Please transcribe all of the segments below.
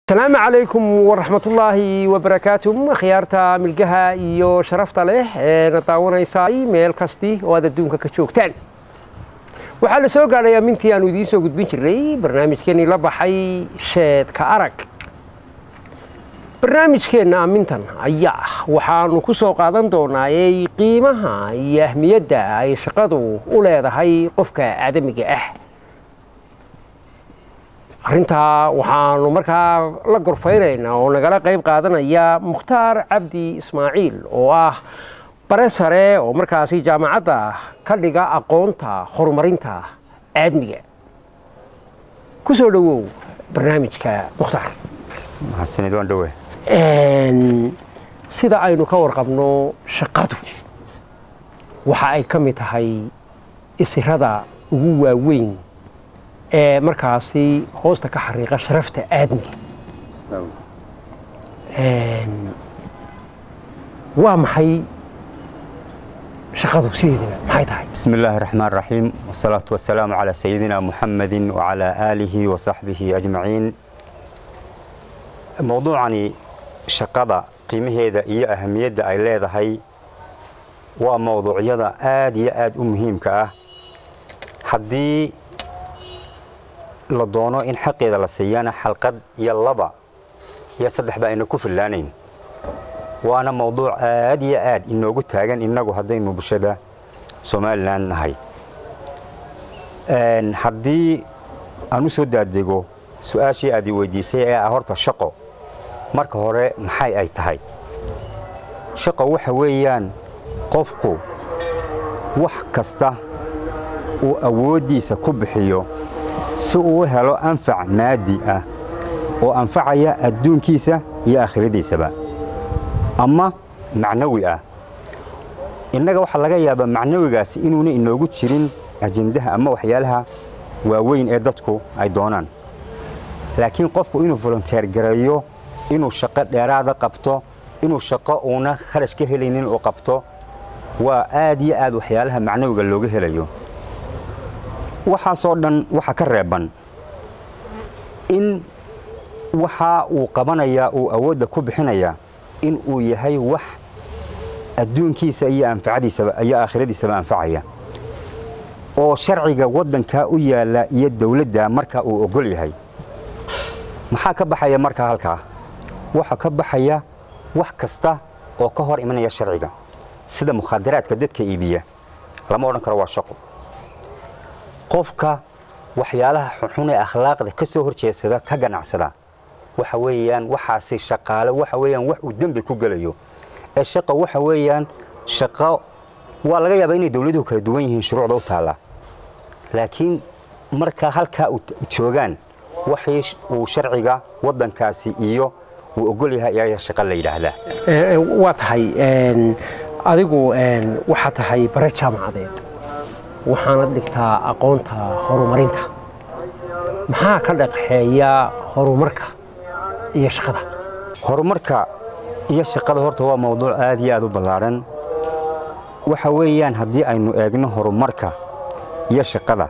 asalaamu calaykum waraxmatullaahi wabarakaatu akhyaarta milgaha iyo sharafta leh ee na daawanaysay meel kasti oo aad adduunka ka joogtaan waxaa la soo gaadhay amintii aanu idiin soo gudbin jirnay barnaamijkeennii la baxay sheedka arag barnaamijkeenna amintan ayaa waxaanu ku soo qaadan doonaayey qiimaha iyo ahmiyadda ay shaqadu u leedahay qofka aadamiga ah arrintaa waxaanu markaa la gorfaynaynaa oo nagala qayb qaadanaya mukhtaar cabdi ismaaciil oo ah bare sare oo markaasi jaamacadda ka dhiga aqoonta horumarinta aadmiga ku soo dhowow barnaamijka mukhtaar mahadsanid waan dhowe sida aynu ka warqabno shaqadu waxa ay ka mid tahay isirada ugu waaweyn ee markaasi hoosta ka xariiqa sharafta aadmiga waa maxay shaqadu sideedaba maxay tahay bismi illaahi raxmaan raxiim wasalaatu wasalaamu calaa sayidina muxamedin wacalaa aalihi wa saxbihi ajmaciin mowduucani shaqada qiimaheeda iyo ahamiyadda ay leedahay waa mowduucyada aad iyo aad u muhiimka ah haddii la doono in xaqeeda la siiyana xalqad iyo laba iyo saddexba ayna ku fillaanayn waana mowduuc aad iyo aad inoogu taagan innagu haddaynu bulshada somalilan nahay haddii aan u soo daadego su-aashii aad i weydiisay ee ah horta shaqo marka hore maxay ay tahay shaqo waxa weeyaan qofku wax kasta uu awooddiisa ku bixiyo si uu helo anfac maadi ah oo anfacaya adduunkiisa iyo aakhiradiisaba ama macnawi ah innaga waxaa laga yaabaa macnawigaasi inuuna inoogu jirin ajendaha ama waxyaalaha waaweyn ee dadku ay doonaan laakiin qofku inuu volonteer gareeyo inuu shaqo dheeraada qabto inuu shaqo uuna kharash ka helaynin uu qabto waa aad iyo aad waxyaalaha macnawiga looga helayo waxaasoo dhan waxa ka reeban in waxa uu qabanayaa uu awoodda ku bixinayaa in uu yahay wax adduunkiisa iyo anfacadiisaba iyo aakhiradiisaba anfacaya oo sharciga waddankaa u yaalla iyo dawladda markaa uu ogol yahay maxaa ka baxaya markaa halkaa waxa ka baxaya wax kasta oo ka hor imanaya sharciga sida mukhaadaraadka dadka iibiya lama odhan karo waa shaqo qofka waxyaalaha xunxun ee akhlaaqda ka soo horjeedsada ka ganacsada waxa weeyaan waxaasi shaqaale waxa weeyaan wax uu dembi ku gelayo ee shaqa waxa weeyaan shaqo waa laga yaabaa inay dawladuhu kala duwan yihiin shuruucda u taalla laakiin markaa halkaa joogaan waxay uu sharciga waddankaasi iyo uu ogol yahay ayaa shaqo la yidhaahdaa waa tahay adigu waxaa tahay bare jaamacadeed waxaanad dhigtaa aqoonta horumarinta maxaa ka dhaqxeeya horumarka iyo shaqada horumarka iyo shaqada horta waa mowduuc aad iyo aad u ballaadhan waxa weeyaan haddii aynu eegno horumarka iyo shaqada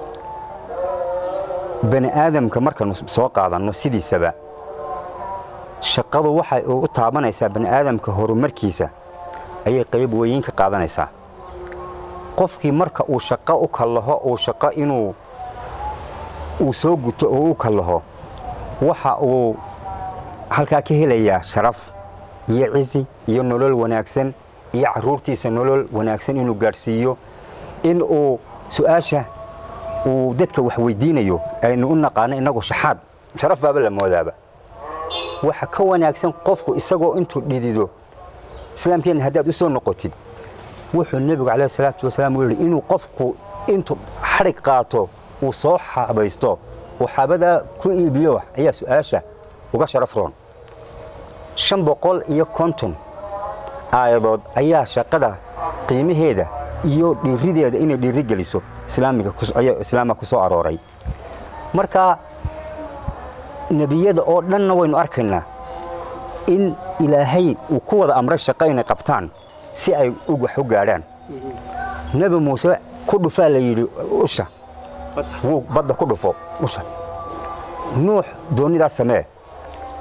bani aadamka markaynu soo qaadanno sidiisaba shaqadu waxay u taabanaysaa bani aadamka horumarkiisa ayay qayb weyin ka qaadanaysaa qofkii marka uu shaqo u kallaho uu shaqo inuu uu soo guto oo u kallaho waxa uu halkaa ka helayaa sharaf iyo cisi iyo nolol wanaagsan iyo carruurtiisa nolol wanaagsan inuu gaadhsiiyo in uu su'aasha uu dadka wax weydiinayo aynu u naqaano innagu shaxaad sharaf baaba la moodaaba waxa ka wanaagsan qofku isagoo intuu dhidido islaamkeenna haddaad u soo noqotid wuxuu nebigu calayhi salaatu wasalaam u yidhi inuu qofku intuu xadhig qaato uu soo xabaysto uu xabadaa ku iibiyo ayaa su'aasha uga sharaf roon shan boqol iyo konton aayadood ayaa shaqada qiimaheeda iyo dhiirideeda inay dhiiri geliso islaamka ku soo arooray marka nebiyada oo dhanna waynu arkaynaa in ilaahay uu ku wada amray shaqo inay qabtaan si ay wax u gaadhaan nebi muuse ku dhufaa la yidhi usha wuu badda ku dhufo usha nuux doonidaas samee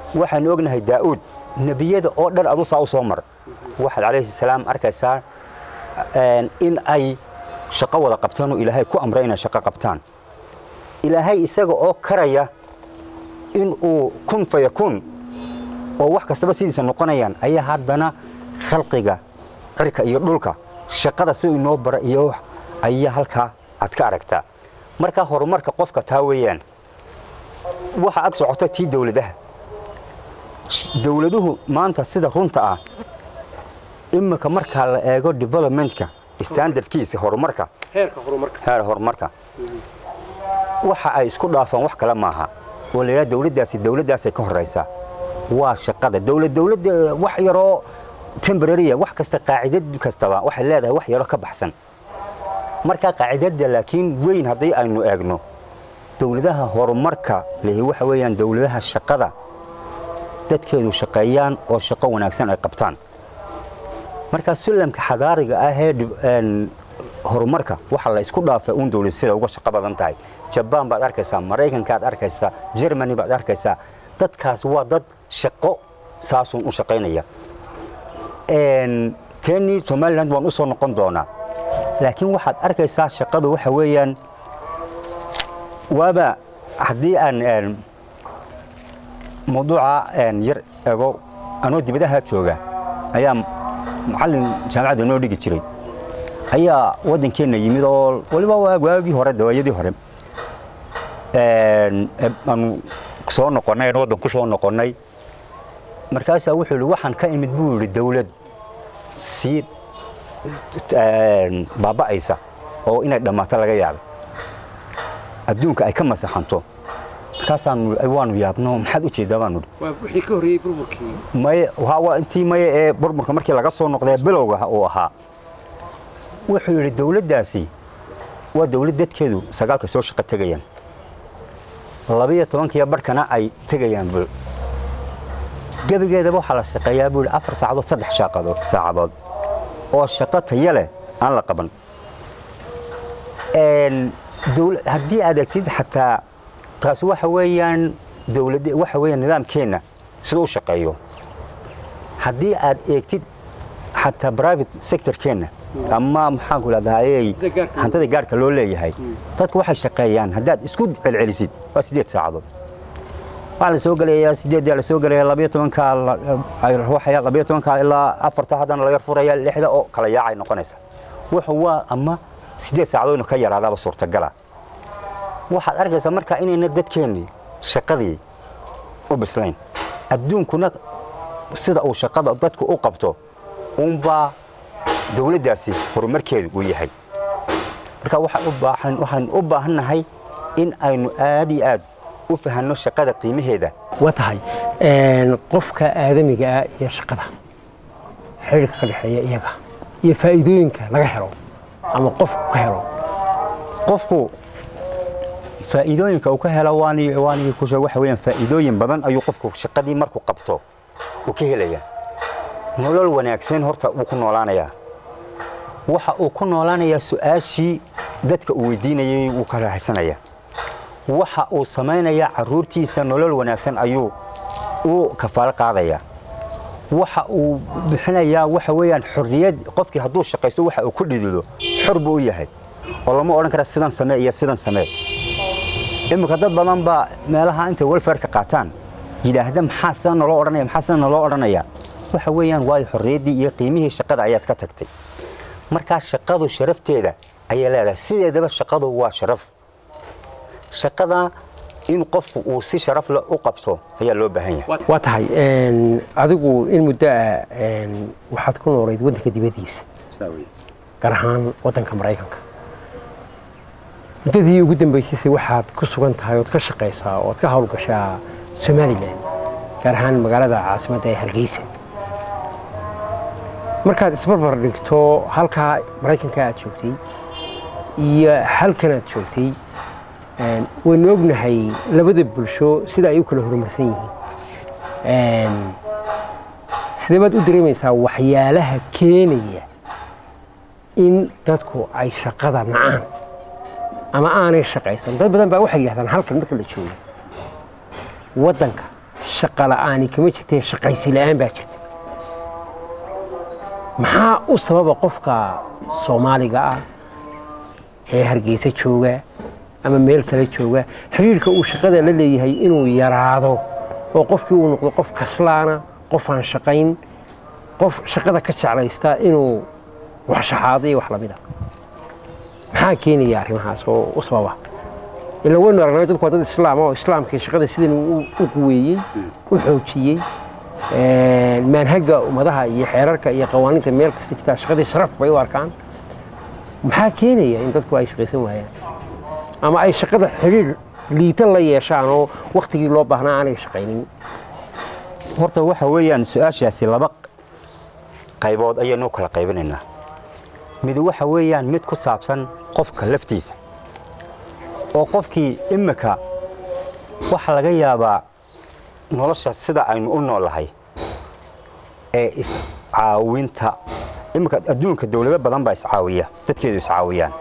waxaanu ognahay daa'uud nebiyada oo dhan adu saa u soo mar waxaad calayhi salaam arkaysaa in ay shaqo wada qabtaan oo ilaahay ku amray inay shaqo qabtaan ilaahay isaga oo karaya in uu kun fayakun oo wax kastaba sidiisa noqonayaan ayaa haddana khalqiga cirka iyo dhulka shaqada si inoo bara iyo ayaa halkaa aad ka aragtaa markaa horumarka qofka taa weeyaan waxa ag socota tii dowladaha dowladuhu maanta sida runta ah imika markaa la eego developmentka standardkiisa horumarka heer horumarka waxa ay isku dhaafaan wax kale maaha oo la yidhaha dowladdaasi dowladdaasay ka horraysaa waa shaqada dowlad dowladda wax yaroo temborariya wax kasta qaacidad kastaba waxay leedahay wax yaroo ka baxsan markaa qaacidadda laakiin weyn haddii aynu eegno dowladaha horumarka lehi waxa weeyaan dowladaha shaqada dadkeedu shaqeeyaan oo shaqo wanaagsan ay qabtaan markaa sulamka xadaariga ah ee horumarka waxa la isku dhaafay uun dowlad sida uga shaqo badan tahay jabaan baad arkaysaa maraykankaad arkaysaa jermany baad arkaysaa dadkaas waa dad shaqo saasuun u shaqaynaya teni somaliland waan u soo noqon doonaa laakiin waxaad arkaysaa shaqadu waxa weeyaan waaba haddii aan mawduuca yar ego anoo dibadaha jooga ayaa macallin jaamacadda noo dhigi jiray ayaa waddankeenna yimid oo waliba waagii hore dawaayadii hore aanu soo noqonnay aan waddan ku soo noqonnay markaasaa wuxuu yidhi waxaan ka imid buu yidhi dawlad sii baaba'aysa oo inay dhammaato laga yaabay adduunka ay ka masaxanto markaasaanu waanu yaabno maxaad u jeedaa baanu wixii ka horreeyey burburkii maye waa intii maye ee burburka markii laga soo noqdee bilowga uu ahaa wuxuu yidhi dawladdaasi waa dawlad dadkeedu sagaalka soo shaqo tegayaan labiyo tobankiiyo barhkana ay tegayaan bul gebigeedaba waxaa la shaqeeyaa buu yidhi afar saacadood saddex shaaqadood saacadood oo shaqo taya leh aan la qaban haddii aad egtid xataa taasi waxa weeyaan dawlad waxa weeyaan nidaamkeenna sida u shaqeeyo haddii aad eegtid xataa private sectorkeenna ama maxaanku idhahdaayey hantada gaarhka loo leeyahay dadku waxay shaqeeyaan haddaad isku celcelisid waa siddeed saacadood waxaa la soo gelayaa sideeddaa la soo gelaya labiyo tobankaa ruuxaya labiyo tobankaa ilaa afarta haddana la yar furaya lixda oo kala yaacay noqonaysa wuxuu waa ama siddeed saacadood inuu ka yaraadaaba suurtagala waxaad arkaysaa markaa inayna dadkeennii shaqadii u bislayn adduunkuna sida uu shaqada dadku u qabto uunbaa dawladdaasi horumarkeedu uu yahay marka waxaynu u baahannahay in aynu aad iyo aad u fahanno shaqada qiimaheeda waa tahay qofka aadamiga ah iyo shaqada xidhiirka ka dhexeeya iyaga iyo faa'iidooyinka laga helo ama qofku ka helo qofku faa'iidooyinka uu ka helo waanigi ku sheeg waxa weeyaan faa'iidooyin badan ayuu qofku shaqadii markuu qabto uu ka helayaa nolol wanaagsan horta wuu ku noolaanayaa waxa uu ku noolaanayaa su'aashii dadka uu weydiinayay wuu ka raaxaysanayaa waxa uu samaynayaa carruurtiisa nolol wanaagsan ayuu u kafaalo qaadayaa waxa uu bixinayaa waxa weeyaan xorriyad qofkii hadduu shaqaysto waxa uu ku dhidido xor buu u yahay oo lama odhan kara sidan samee iyo sidan samee iminka dad badan baa meelaha intay welfareka qaataan yidhaahda maxaa sidan naloo odhanaya maxaa sidan naloo odhanaya waxa weeyaan waayo xorriyaddii iyo qiimihii shaqada ayaad ka tagtay markaa shaqadu sharafteeda ayay leedahay sideedaba shaqadu waa sharaf shaqada in qofku uu si sharaf leh u qabto ayaa loo baahan yahay waa tahay adigu in muddo ah waxaad ku noolayd waddanka dibaddiisa gaar ahaan waddanka maraykanka muddadii ugu dambaysayse waxaad ku sugan tahay ood ka shaqaysaa ood ka howlgashaa somalilan gaar ahaan magaalada caasimadda ee hargeysa markaad isbarbar dhigto halkaa maraykanka aad joogtay iyo halkan aad joogtay waynu ognahay labada bulsho sida ay u kala horumarsan yihiin sidee baad u dareemaysaa waxyaalaha keenaya in dadku ay shaqada nacaan ama aanay shaqaysan dad badan baa waxay yidhahdaan halkan marka la joogo waddanka shaqa la'aani kama jirtee shaqaysi la'aan baa jirta maxaa u sababa qofka soomaaliga ah ee hargeysa jooga ama meel kale jooga xiriirka uu shaqada la leeyahay inuu yaraado oo qofkii uu noqdo qof kaslaana qof aan shaqayn qof shaqada ka jeclaysta inuu wax shaxaado iyo wax lamid a maxaa keenaya arrimahaas oo u sababa ila waynu aragnay dadku waa dad islaam oo islaamkii shaqada sidan u quweeyey u xoojiyey maanhaga ummadaha iyo xeerarka iyo qawaaniinta meel kasta jirtaa shaqadii sharaf bay u arkaan maxaa keenaya in dadku ay shaqaysan waayaan ama ay shaqada xiriir liita la yeeshaan oo waktigii loo baahnaa aanay shaqaynin horta waxa weeyaan su-aashaasi laba qaybood ayaynu kala qaybinaynaa mid waxa weeyaan mid ku saabsan qofka laftiisa oo qofkii imika waxa laga yaabaa nolosha sida aynu u noolahay ee iscaawinta imika adduunka dawlado badan baa iscaawiya dadkeedu iscaawiyaan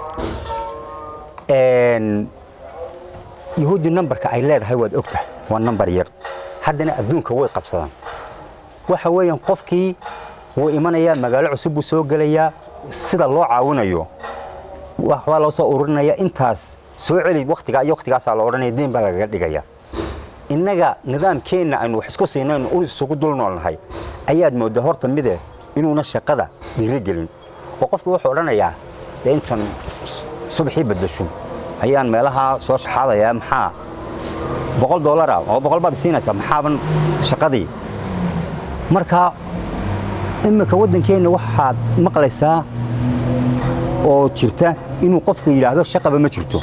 yahuuddi nambarka ay leedahay waad og tahay waa nambar yar haddana adduunka way qabsadaan waxa weeyaan qofkii wuu imanayaa magaalo cusub buu soo gelayaa sida loo caawinayo waxbaa loo soo ururinaya intaas soo celi waktigaa iyo waktigaasaa la odhanaya diin baa lagaga dhigaya innaga nidaamkeenna aynu wax isku siinaynu u isugu dul noolnahay ayaad mooddaa horta mide inuuna shaqada dhiirigelin oo qofku wuxuu odhanayaa dee intan subaxii baddasho ayaan meelaha soo shaxaadayaa maxaa boqol doolara oo boqol baad siinaysaa maxaaban shaqadii marka iminka waddankeenna waxaad maqlaysaa oo jirta inuu qofku yidhaahdo shaqaba ma jirto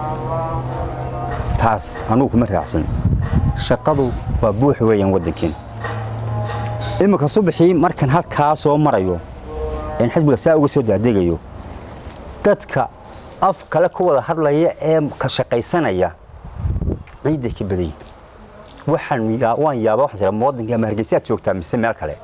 taas anugu kuma raacsan shaqadu waa buux weeyaan waddankeen iminka subaxii markan halkaa soo marayo een xisbiga saa uga soo daadegayo dadka af kale ku wada hadlaya ee ka shaqaysanaya ciidday ka badan waxaan waan yaaba waxaan jira waddanka ama hargeysaad joogtaa mise meel kale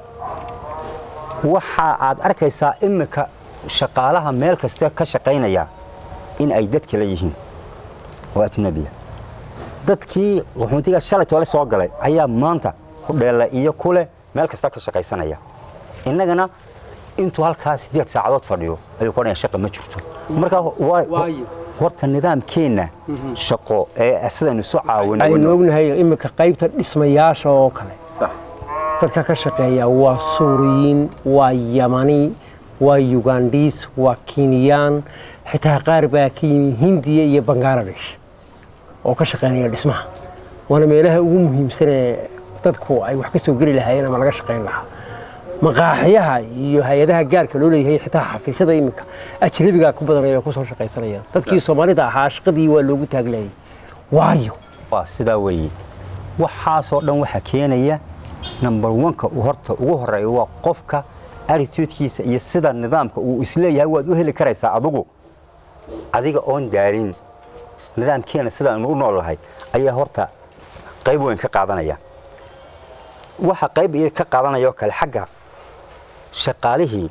waxa aad arkaysaa iminka shaqaalaha meel kasta ka shaqaynaya in ay dad kale yihiin oo ajnabiya dadkii wuxuuntiga shalay toole soo galay ayaa maanta ku dheela iyo kule meel kasta ka shaqaysanaya innagana intuu halkaa siddeed saacadood fadhiyo ayuu kodhaya shaqa ma jirto marka horta nidaamkeenna shaqo ee sidaynu isu caawino aynu ognahay iminka qaybta dhismayaasha oo kale dadka ka shaqeeya waa suuriyiin waa yamani waa yugandhiis waa kiiniyaan xitaa qaar baa ka yimi hindiya iyo bangaladesh oo ka shaqaynaya dhismaha waana meelaha ugu muhiimsanee dadku ay wax ka soo geli lahaayeen ama laga shaqayn lahaa maqaaxiyaha iyo hay-adaha gaarka loo leeyahay xitaa xafiisyada iminka ajnabigaa ku badanaya ku soo shaqaysanaya dadkii soomaalida ahaa shaqadii waa loogu taaglayay waayo waa sidaa weeye waxaasoo dhan waxaa keenaya number oneka uu horta ugu horeeya waa qofka attitudekiisa iyo sida nidaamka uu isleeyahay waad u heli karaysaa adigu adiga oon daalin nidaamkeena sidaanu u nool lahay ayaa horta qayb weyn ka qaadanaya waxa qayb ka qaadanaya oo kale xagga shaqaalihii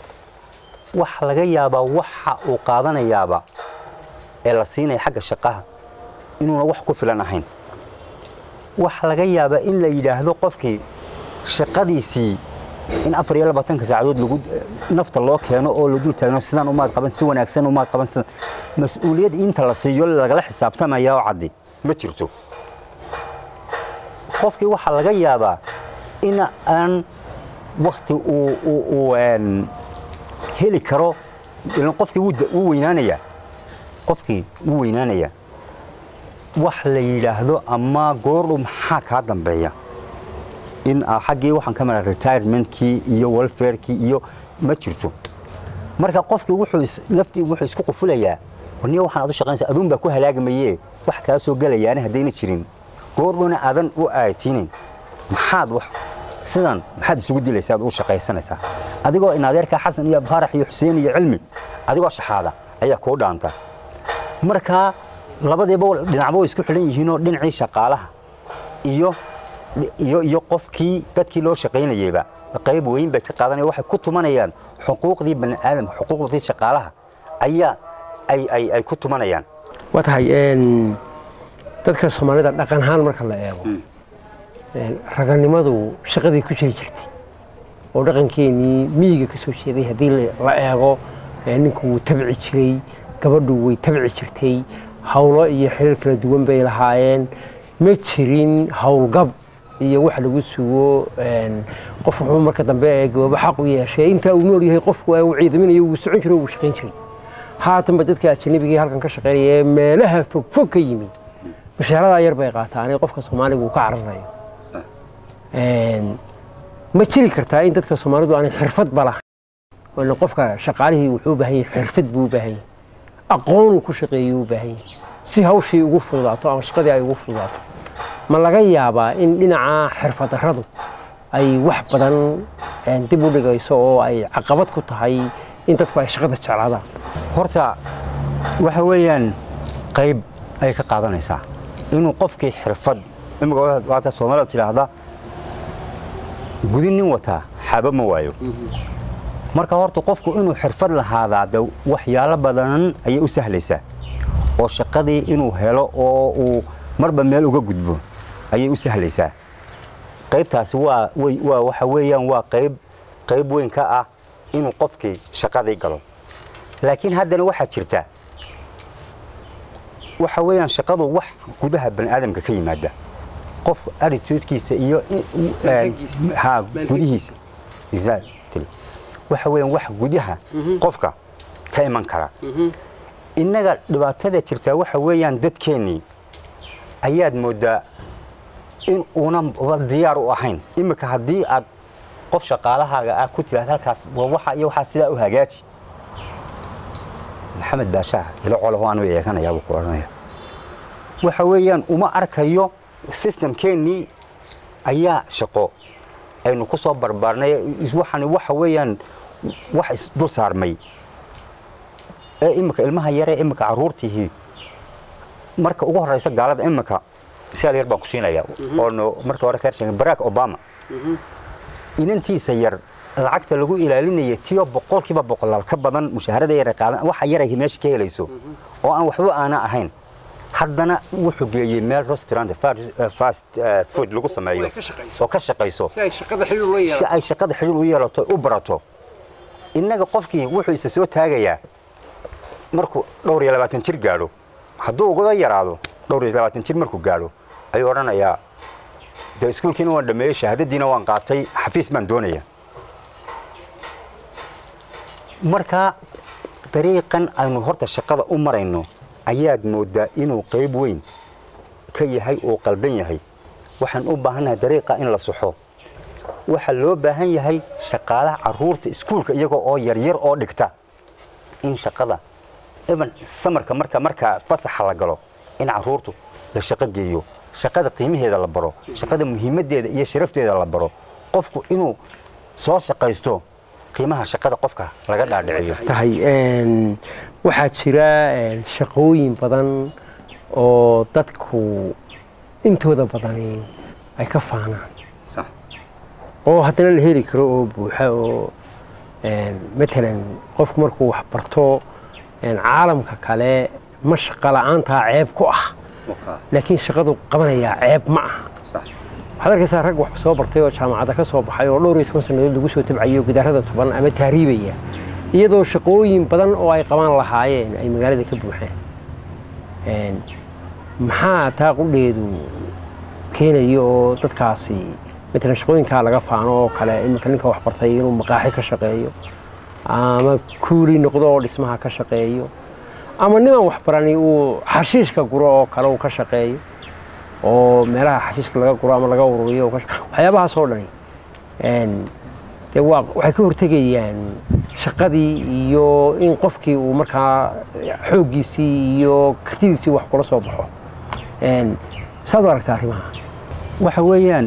waxa laga yaabaa waxa uu qaadanayaaba ee la siinaya xagga shaqaha inuuna wax ku filan ahayn waxa laga yaabaa in la yidhaahdo qofkii shaqadiisii in afar iyo labaatanka saacadood lagu nafta loo keeno oo la dul taagno sidaan umaad qaban si wanaagsan umaad qaban sida mas-uuliyad inta la siiyo lagala xisaabtamaya oo caddi ma jirto qofkii waxaa laga yaabaa in aan wakti uu heli karo ilan qofkii wuu weynaanayaa qofkii wuu weynaanayaa wax la yidhaahdo ama goordhu maxaa kaa dambeeya in xaggii waxaan ka maraa retirementkii iyo welfarekii iyo ma jirto marka qofkii wuxuu naftii wuxuu isku qufulayaa niyo waxaan aad u shaqaynaysaa aduun baa ku halaagmayee wax kaa soo gelayaana haddayna jirin goordhuna aadan u aaytiinin maxaad wax sidan maxaad isugu dilaysaa aad u shaqaysanaysaa adigoo in adeerkaa xasan iyo abhaarax iyo xuseen iyo cilmi adigoo shaxaada ayaa kuu dhaanta marka labadiiba dhinacba way isku xidhan yihiinoo dhinacii shaqaalaha iyo iyo iyo qofkii dadkii loo shaqaynayeyba qayb weyn bay ka qaadanaya waxay ku tumanayaan xuquuqdii bani aadamka xuquuqdii shaqaalaha ayaa ay ay ay ku tumanayaan waa tahay dadka soomaalida dhaqan ahaan marka la eego raganimadu shaqadii ku jiri jirtay oo dhaqankeenii miyiga ka soo jeeday haddii la eego ninku wuu tabci jiray gabadhu way tabci jirtay hawlo iyo xiriir kala duwan bay lahaayeen ma jirin howlgab iyo wax lagu sugo qof wuxuu marka dambe ee gababo xaq u yeeshay intaa uu nool yahay qofku uu ciidaminayo wuu socon jiray wuu shaqayn jiray haatanba dadka ajanabiga halkan ka shaqaynaya ee meelaha fogfog ka yimi bashaaradaa yar bay qaataan qofka soomaaliga uu ka cararayo ma jiri kartaa in dadka soomaalidu aanay xirfadba lahayn qofka shaqaalihii wuxuu u baahan yahay xirfad buu u baahan yahay aqoonuu ku shaqeeyuu u baahan yahay si hawshii ugu fududaato ama shaqadii ay ugu fududaato ma laga yaabaa in dhinaca xirfad darradu ay wax badan dib u dhigayso oo ay caqabad ku tahay in dadku ay shaqada jeclaadaan horta waxa weeyaan qayb ay ka qaadanaysaa inuu qofkii xirfad imika waata soomaalida tidhaahda gudi nin wataa xaba ma waayo marka horta qofku inuu xirfad lahaadaa de waxyaalo badan ayay u sahlaysaa oo shaqadii inuu helo oo uu marba meel uga gudbo ayay u sahlaysaa qaybtaasi waa waa waxa weeyaan waa qayb qayb weyn ka ah inuu qofkii shaqadii galo laakiin haddana waxaa jirta waxa weeyaan shaqadu wax gudaha bani aadamka ka yimaada qof attitudekiisa iyo ha gudihiisa waxa weeyaan wax gudaha qofka ka iman kara innaga dhibaatada jirtaa waxa weeyaan dadkeennii ayaad mooddaa in uunan diyaar u ahayn iminka haddii aad qof shaqaalahaaga ah ku tiraad halkaas waxa iyo waxaa sidaa u hagaaji maxamed baashaah ilo colaho aanu eeganayaabuu ku odhanaya waxa weeyaan uma arkayo sistamkeennii ayaa shaqo aynu ku soo barbaarnay waxani waxa weeyaan wax isdul saarmay ee iminka ilmaha yaree iminka carruurtiihii marka ugu horraysa gaalada iminka siaal yar baan ku siinaya oonu marka hore karsheegay barack obama inantiisa yar lacagta lagu ilaalinaya tiyo boqolkiiba boqolaal ka badan mushaharada yar qaadan waxa yaray meesha ka helayso oo aan waxba aana ahayn haddana wuxuu geeyey meel restaurant fast food lagu sameeyo oo ka shaqayso si ay shaqada xiriir u yeelato u barato innaga qofkii wuxuu isa soo taagayaa markuu dhowr iyo labaatan jir gaadho hadduu ugaga yaraado dhowr iyo labaatan jir markuu gaadho ayuu odhanayaa dee iskuulkiina waan dhameeyey shahaadadiina waan qaatay xafiis baan doonaya markaa dariiqan aynu horta shaqada u marayno ayaad mooddaa inuu qayb weyn ka yahay oo qaldan yahay waxaan u baahannahay dariiqa in la soxo waxaa loo baahan yahay shaqaalaha carruurta iskuulka iyagoo oo yaryar oo dhigta in shaqada iban samarka marka marka fasaxa la galo in carruurtu la shaqo geeyo shaqada qiimaheeda la baro shaqada muhiimaddeeda iyo sharafteeda la baro qofku inuu soo shaqaysto qiimaha shaqada qofka laga dhaadhiciyo tahay waxaa jira shaqooyin badan oo dadku intooda badani ay ka faanaan oo haddana la heli karo oo buuxa oo matalan qofku markuu wax barto caalamka kale ma shaqo la'aantaa ceeb ku ah laakiin shaqadu qabanayaa ceeb ma aha waxaad arkaysaa rag wax soo bartay oo jaamacadda ka soo baxay oo dhowr iyo toban sannadood lagu soo tabcayo gidaarada toban ama tahriibaya iyadoo shaqooyin badan oo ay qabaan lahaayeen ay magaalada ka buuxeen maxaa taa qudheedu keenaya oo dadkaasi matalan shaqooyinkaa laga faano oo kale iminka ninka wax bartay inuu maqaaxi ka shaqeeyo ama kuuli noqdo oo dhismaha ka shaqeeyo ama niman waxbarani uu xashiishka guro oo kale uu ka shaqeeyo oo meelaha xashiishka laga guro ama laga ururiyo waxyaabahaas oo dhani dee waa waxay ka hortegayaan shaqadii iyo in qofkii uu markaa xooggiisii iyo kartidiisii wax kula soo baxo saad u aragtaa arrimaha waxa weeyaan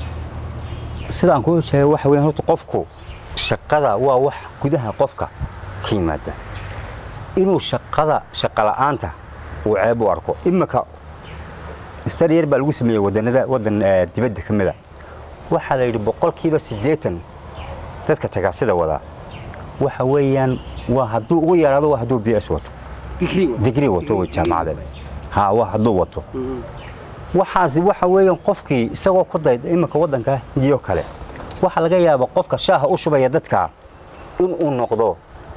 sidaan kuu sheegay waxa weeyaan horta qofku shaqada waa wax gudaha qofka ka yimaada inuu shaqada shaqa la'aanta uu ceeb u arko iminka staryer baa lagu sameeyey wadanada wadan dibadda ka mida waxaa la yidhi boqolkiiba siddeetan dadka tagaasida wadaa waxa weeyaan waa hadduu ugu yaraado waa hadduu b s wato digrii wato way jaamacadeed ha waa hadduu wato waxaasi waxa weeyaan qofkii isagoo ku dayda iminka waddanka hindiyo kale waxaa laga yaabaa qofka shaaha u shubaya dadka inuu noqdo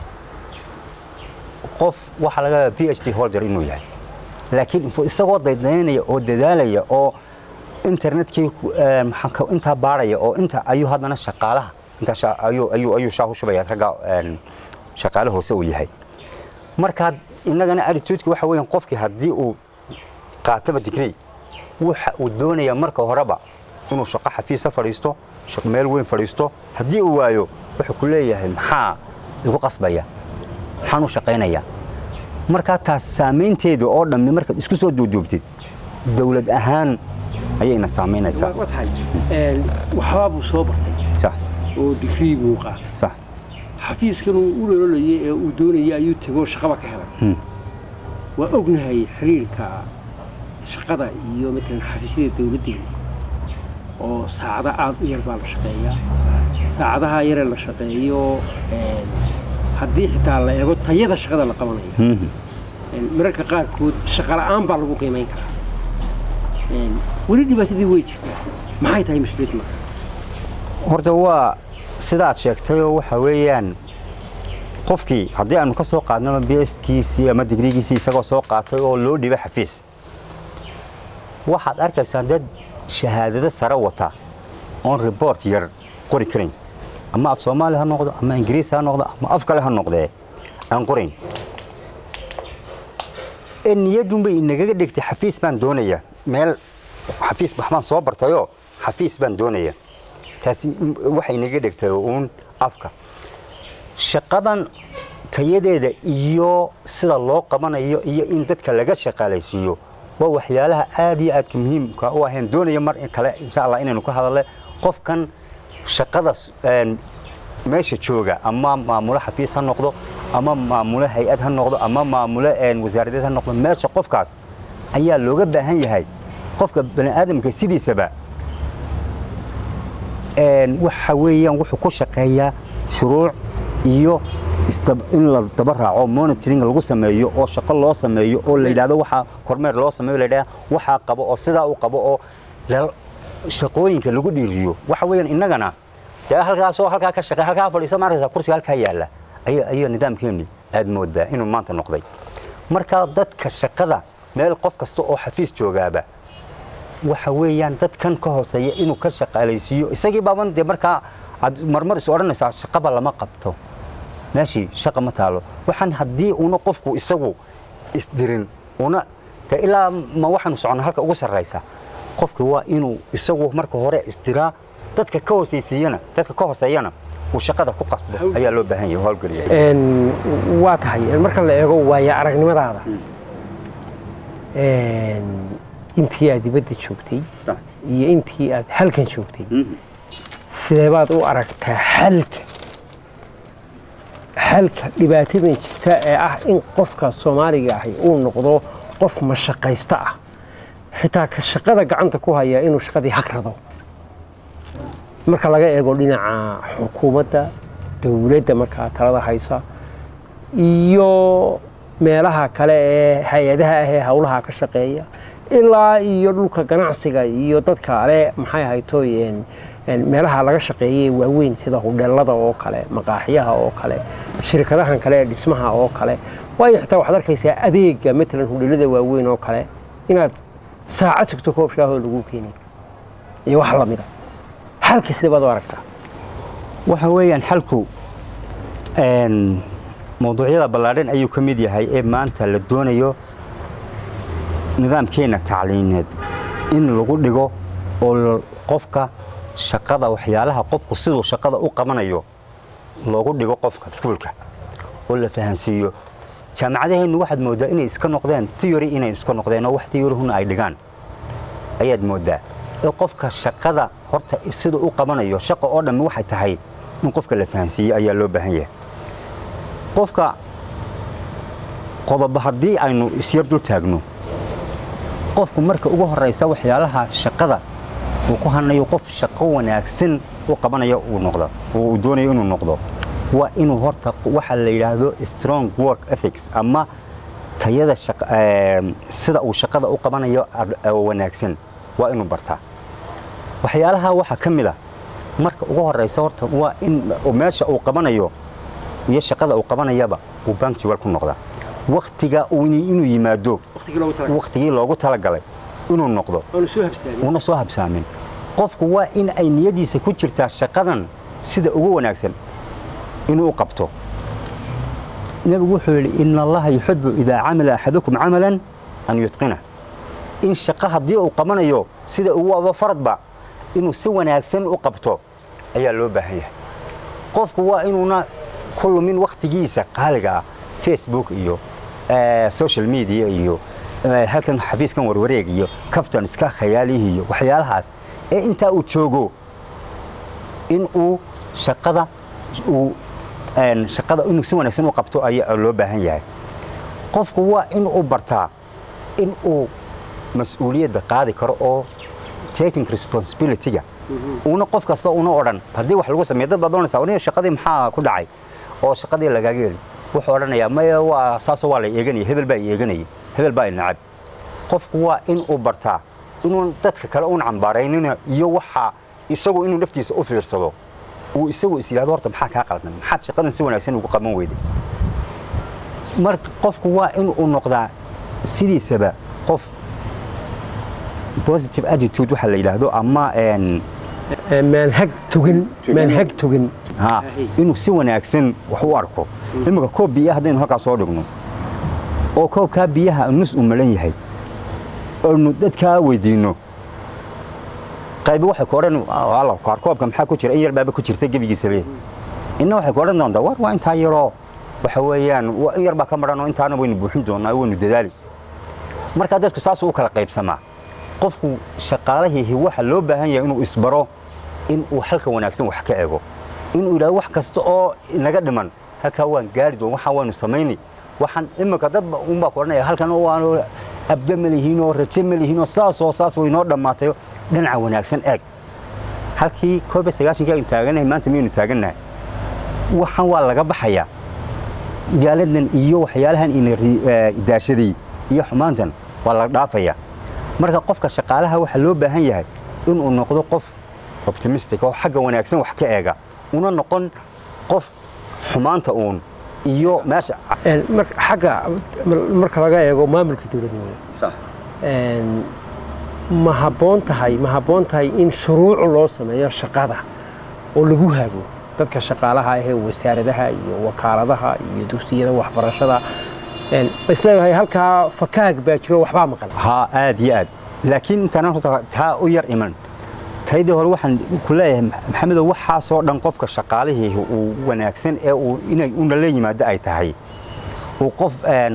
qof waxaa laga yaabaa p h d holder inuu yahay laakiin isagoo daydaynaya oo dadaalaya oo internetkii intaa baaraya oo inta ayuu haddana shaqaalaha intaa ayuu shaah u shubaya ragga shaqaale hoose uu yahay markaa innagana attitudeka waxa weeyaan qofkii haddii uu qaataba digree waxa uu doonayaa marka horeba inuu shaqo xafiisa fadhiisto meel weyn fadhiisto haddii uu waayo wuxuu ku leeyahay maxaa igu qasbaya maxaan u shaqaynaya markaa taas saamaynteeda oo dhammi markaad isku soo duuduubtid dawlad ahaan ayayna saamaynaysaa tahay waxbaa buu soo bartay sax oo digrii buu qaatay sax xafiiskan uu u dholoolayay ee uu doonayay ayuu tegoo shaqaba ka helay waa ognahay xiriirka shaqada iyo matalan xafiisyada dawladdeena oo saacado aad u yar baa la shaqeeyaa saacadaha yaree la shaqeeyo haddii xitaa la eego tayada shaqada la qabanayo mararka qaarkood shaqola'aan baa lagu qiimayn karaa weli dhibaatadii way jirtaa maxay tahay mushkilad marka horta waa sidaad sheegtayoo waxa weeyaan qofkii haddii aanu ka soo qaadnaba bskiisii ama digrigiisii isagoo soo qaatay oo loo dhiba xafiis waxaad arkaysaa dad shahaadado sare wata oon ribort yar qori karayn ama af soomaali ha noqdo ama ingiriis ha noqdo ama af kale ha noqdee aan qorayn ee niyadunbay inagaga dhigtay xafiis baan doonaya meel xafiis waxbaan soo bartayoo xafiis baan doonaya taasi waxay inaga dhigtay uun afka shaqadan tayadeeda iyo sida loo qabanayo iyo in dadka laga shaqaalaysiiyo waa waxyaalaha aad iyo aadka muhiimka u aheen doonaya mar kale insha allah inaynu ka hadalne qofkan shaqada meesha jooga ama maamulo xafiis ha noqdo ama maamulo hay-ad ha noqdo ama maamulo wasaaradeed ha noqdo meesha qofkaas ayaa looga baahan yahay qofka bani aadamka sidiisaba waxa weeyaan wuxuu ku shaqeeyaa shuruuc iyo in la daba raaco monitoring lagu sameeyo oo shaqo loo sameeyo oo la yidhahdo waxaa kormeer loo sameeyo la yidhahdo waxaa qabo oo sidaa u qabo oo shaqooyinka lagu dhiiriyo waxa weeyaan innagana dee halkaasoo halkaa ka shaqeey halkaa fadhiiso maarkaysa kursiga halkaa yaalla ayaa nidaamkeenni aad moodaa inuu maanta noqday marka dadka shaqada meel qof kasta oo xafiis joogaaba waxa weeyaan dadkan ka hoseeya inuu ka shaqaalaysiiyo isagii baaban dee markaa aad marmar is odhanaysaa shaqaba lama qabto meeshii shaqa ma taalo waxaan haddii una qofku isagu isdirin una de ilaa ma waxaanu soconna halka ugu sarraysa qofki waa inuu isagu marka hore isdiraa dadka ka hoosaysiiyana dadka ka hooseeyana uu shaqada ku qasbo ayaa loo baahan yahay howlgeliya waa tahay marka la eego waaya aragnimadaada intii aad dibadda joogtay iyo intii aad halkan joogtay sidee baad u aragtaa xalka xalka dhibaatadan jirta ee ah in qofka soomaaliga ahi uu noqdo qof mashaqaysta ah xitaa ka shaqada gacanta ku haya inuu shaqadii hagrado marka laga eego dhinaca xukuumadda dowladda markaa talada haysa iyo meelaha kale ee hay-adaha ah ee howlaha ka shaqeeya ilaa iyo dhulka ganacsiga iyo dadka ale maxay ahaytoy meelaha laga shaqeeyay waaweyn sida hudheelada oo kale maqaaxiyaha oo kale shirkadahan kale ee dhismaha oo kale waayo xitaa waxaad arkaysaa adeega matalan hudheelada waaweyn oo kale inaad saacad sigto koob shaahoo lagu keenay iyo wax lamida xalka sidee baad u aragtaa waxa weeyaan xalku mawduucyada ballaadhan ayuu ka mid yahay ee maanta la doonayo nidaamkeenna tacliineed in lagu dhigo oo qofka shaqada waxyaalaha qofku siduu shaqada u qabanayo loogu dhigo qofka iskuulka oo la fahansiiyo jaamacadaheennu waxaad mooddaa inay iska noqdeen theory inay iska noqdeen oo wax theoryhuna ay dhigaan ayaad mooddaa ee qofka shaqada horta siduu u qabanayo shaqa oo dhammi waxay tahay in qofka la fahansiiye ayaa loo baahan yahay qofka qodobo haddii aynu isyar dul taagno qofku marka ugu horraysa waxyaalaha shaqada uu ku hanayo qof shaqo wanaagsan u qabanayo uu noqdo uu doonayo inuu noqdo waa inuu horta waxa la yidhaahdo strong work ethics ama tayada sida uu shaqada u qabanayo wanaagsan waa inuu bartaa waxyaalaha waxaa ka mid a marka ugu horeysa horta waa in meesha uu qabanayo iyo shaqada uu qabanayaba uu bankjiwal ku noqdaa waktiga inuu yimaado waktigii loogu talagalay inuu noqdo una soo habsaamin qofku waa in ay niyadiisa ku jirtaa shaqadan sida ugu wanaagsan inuu u qabto nebigu wuxuu yidhi ina allaha yuxibu idaa camila axadukum camalan an yutqina in shaqo haddii uu qabanayo sida ugu aba faradba inuu si wanaagsan u qabto ayaa loo baahan yahay qofku waa inuuna ku lumin wakhtigiisa qaaliga ah facebook iyo social media iyo halkan xafiiskan warwareeg iyo kaftan iska khayaalihii iyo waxyaalahaas ee intaa uu joogo in uu shaqada uu shaqada inuu si wanaagsan u qabto ayaa loo baahan yahay qofku waa in uu bartaa in uu mas-uuliyadda qaadi karo oo taking responsibility-ga uuna qof kasta una odhan haddii wax lagu sameeyo dad baad oranaysaa aniga shaqadii maxaa ku dhacay oo shaqadii lagaaga heli wuxuu odhanayaa maya waa saasoo waa la eeganaya hebel baa eeganaya hebel baa inacab qofku waa in uu bartaa inuu dadka kale uun cambaaraynina iyo waxa isagu inuu naftiisa u fiirsado uu isagu is yidhahdo horta maxaa kaa qaldan maxaad shaqadan si wanaagsan ugu qaban weyday marka qofku waa in uu noqdaa sidiisaba qof positive attitude waxa la yidhaahdo ama maanhag tugin maanhag tugin ha inuu si wanaagsan wax u arko iminka koob biya haddaynu halkaa soo dhigno oo koobkaa biyaha nus uu malan yahay oonu dadkaa weydiinno qaybi waxay ku odhan alla kaar koobka maxaa ku jira in yar baaba ku jirta gebigiisabe inna waxay ku odhan doontaa war waa intaa yaroo waxa weeyaan in yar baa ka maran oo intaana waynu buuxin doonaa waynu dadaali markaa dadku saasuu u kala qaybsamaa qofku shaqaalahiihi waxa loo baahan yahay inuu isbaro in uu halka wanaagsan wax ka ego inuu yidhahdo wax kasta oo inaga dhiman halkaa waan gaari doon waxaa waanu samaynay waxaan iminka dadba unbaa ku odhanaya halkan waanu abda ma lihiinoo raje ma lihiinoo saasoo saas way noo dhammaatay dhinaca wanaagsan eeg halkii koob iyo sagaashankii aynu taagannahay maanta miyaynu taagannahay waxaan waa laga baxayaa gaaladan iyo waxyaalahan ina daashaday iyo xumaantan waa laga dhaafayaa marka qofka shaqaalaha waxaa loo baahan yahay inuu noqdo qof optimistic oo xagga wanaagsan wax ka eega una noqon qof xumaanta uun iyo meesha xagga marka laga eego maamulka dowladnimo ma habboon tahay ma habboon tahay in shuruuc loo sameeyo shaqada oo lagu hago dadka shaqaalaha ahee wasaaradaha iyo wakaaladaha iyo dugsiyada waxbarashada isleeyahay halkaa fakaag baa jiro waxbaa maqan haa aad iyo aad laakiin intaan horta taa u yar iman taydii hore waxaan ku leeyahay maxamedow waxaasoo dhan qofka shaqaalihii uu wanaagsan ee uu inay una la yimaado ay tahay uu qof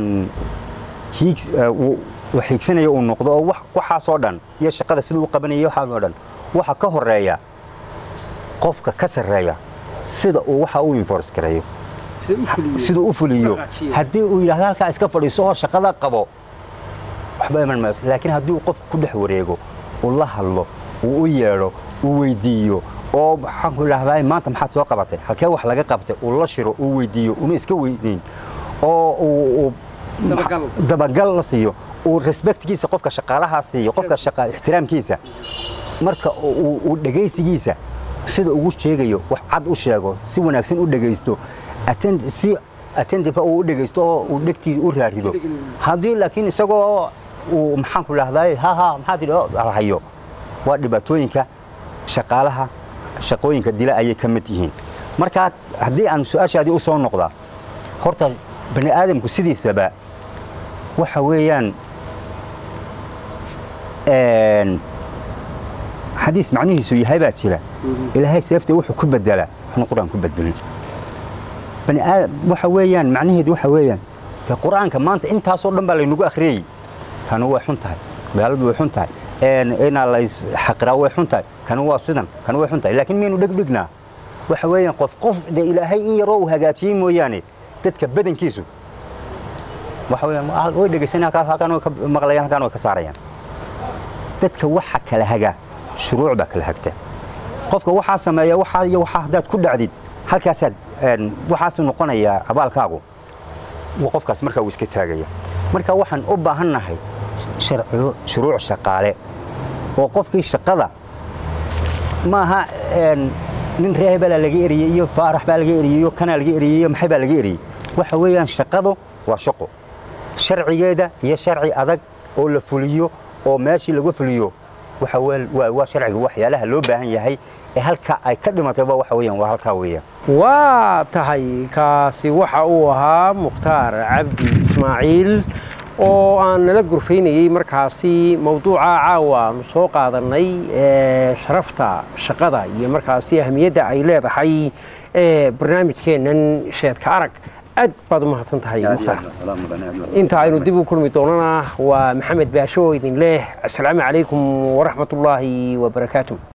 xiigsanaya uu noqdo oo waxaasoo dhan iyo shaqada siduu u qabanaya waxaasoo dhan waxa ka horeeya qofka ka sarreeya sida uu waxa u enforce gareeyo siduu u fuliyo haddii uu yidhahdo halkaa iska fadhiiso oo shaqada qabo waxba iman maayo laakiin haddii uu qofka ku dhex wareego uu la hadlo uu u yeedho uu weydiiyo oo maxaan ku idhahdaa maanta maxaad soo qabatay halkee wax laga qabtay uu la shiro uu weydiiyo una iska weydiin oo uu dabagal la siiyo uu respectkiisa qofka shaqaalahaa siiyo qofka shaqa ixtiraamkiisa marka uu dhegaysigiisa sida ugu sheegayo wax cad u sheego si wanaagsan u dhegaysto si attentive uu u dhegaysto oo uu dhegtiisa u raarido haddii laakiin isagoo uu maxaan ku idhahdaa ha ha maxaad tidhi hayo waa dhibaatooyinka shaqaalaha shaqooyinka dila ayay ka mid yihiin markaa haddii aan su-aashaadii u soo noqdaa horta bani aadamku sidiisaba waxa weeyaan xadiis macnihiisu yahay baa jira ilaahay seefta wuxuu ku bedelaa wuxuuna qur-aan ku bedelin bani aadam waxa weeyaan macnaheedu waxa weeyaan de qur-aanka maanta intaasoo dhan baa laynagu akhriyey tani way xun tahay gaaladu way xun tahay inaa lays xaqiraa way xun tahay kani waa sidan kani way xun tahay laakiin miyaynu dhegdhignaa waxa weeyaan qof qof de ilaahay in yaroo uu hagaajiyey mooyaane dadka badankiisu waxa weeyaan way dhegaysan halkaas halkaan way ka maqlayaan halkaan way ka saarayaan dadka waxa kala hagaa shuruuc baa kala hagta qofka waxaa sameeya waxaa iyo waxaa haddaad ku dhacdid halkaasaad waxaasuu noqonayaa abaalkaagu qofkaas markaa uu iska taagaya marka waxaan u baahannahay sharciyo shuruuc shaqaale oo qofkii shaqada maaha nin reehe baa laga eriyey iyo faarax baa laga eriyey iyo kanaa laga eriyey iyo maxay baa laga eriyey waxa weeyaan shaqadu waa shaqo sharcigeeda iyo sharci adag oo la fuliyo oo meeshii lagu fuliyo waxa waa sharciga waxyaalaha loo baahan yahay ee halka ay ka dhimatayba waxa weeyaan waa halkaa weeyaan waa tahay kaasi waxa uu ahaa mukhtaar cabdi ismaaciil oo aan nala gurfaynayey markaasi mawduuca caawa aanu soo qaadannay ee sharafta shaqada iyo markaasi ahmiyadda ay leedahay ee barnaamijkeennan sheedka arag aad baad u mahadsan tahay mukhtaar inta aynu dib u kulmi doonana waa maxamed baasho oo idin leh asalaamu calaykum waraxmat ullaahi wabarakaatu